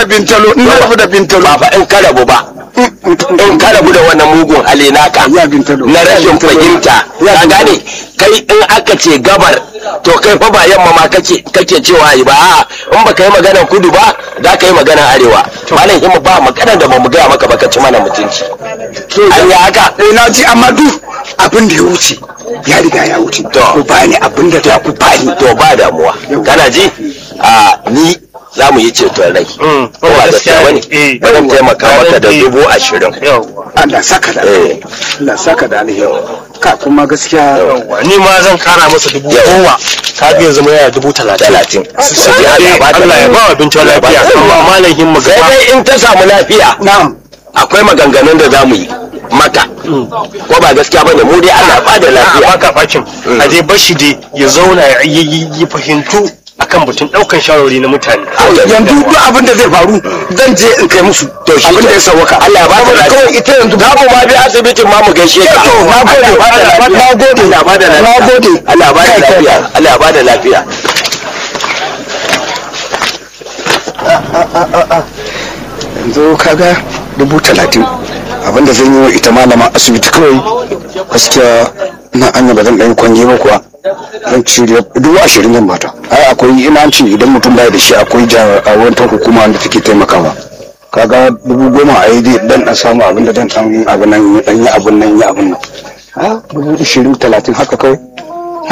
bintalo in na rabu da bintalo ba fa in ka rabu ba in ka rabu da wannan mugun hali naka Ya bintalo. na rashin Ya bintalo. fahimta Ya ka bintalo. gane kai in aka ce gabar to kai fa ba yamma ma kake kake cewa yi ba a'a in baka yi maganar kudu ba za ka yi maganar arewa malam himma ba maganar da bamu gaya maka ba ka ci mana mutunci an yi haka eh na ji amma duk abin da ya wuce ya riga ya wuce To. ku bani abin da za ku bani to ba damuwa kana ji a ni za mu yi ceton rai ko ba gaskiya bane Eh. bari mu taimaka maka da Eh. dubu ashirin yawwa Allah saka da Eh. Allah saka da alheri ka kuma gaskiya yawwa ni ma zan kara masa dubu goma ka ga yanzu mai yana dubu talatin talatin sai dai Allah ya ba wa bincin lafiya amma malam himma sai gaba dai in ta samu lafiya na'am akwai maganganun da za mu yi maka ko ba gaskiya bane mu dai Allah ba da a lafiya baka bakin a dai bashi dai ya zauna ya yi yi fahimtu akan batun daukan shawarwari na mutane yanzu duk abin da zai faru zan je in kai musu to shi abin da ya sauwaka Allah ya ba da lafiya kawai ita yanzu za mu ma bi asibitin ma mu gaishe ka to na gode na gode Allah ba da lafiya na gode Allah ba da lafiya Allah ba da lafiya yanzu kaga dubu talatin abinda zan yi wa ita malama asibiti kawai gaskiya na anya ba zan ɗan kwanye ba kuwa zan ci dubu ashirin zan bata ai akwai ina an ce idan mutum baya da shi akwai jawantar hukuma wanda take taimakawa kaga dubu goma a yi zai dan dan samu abin da dan dan abin nan dan yi abin nan yi abin nan a dubu ashirin talatin haka kawai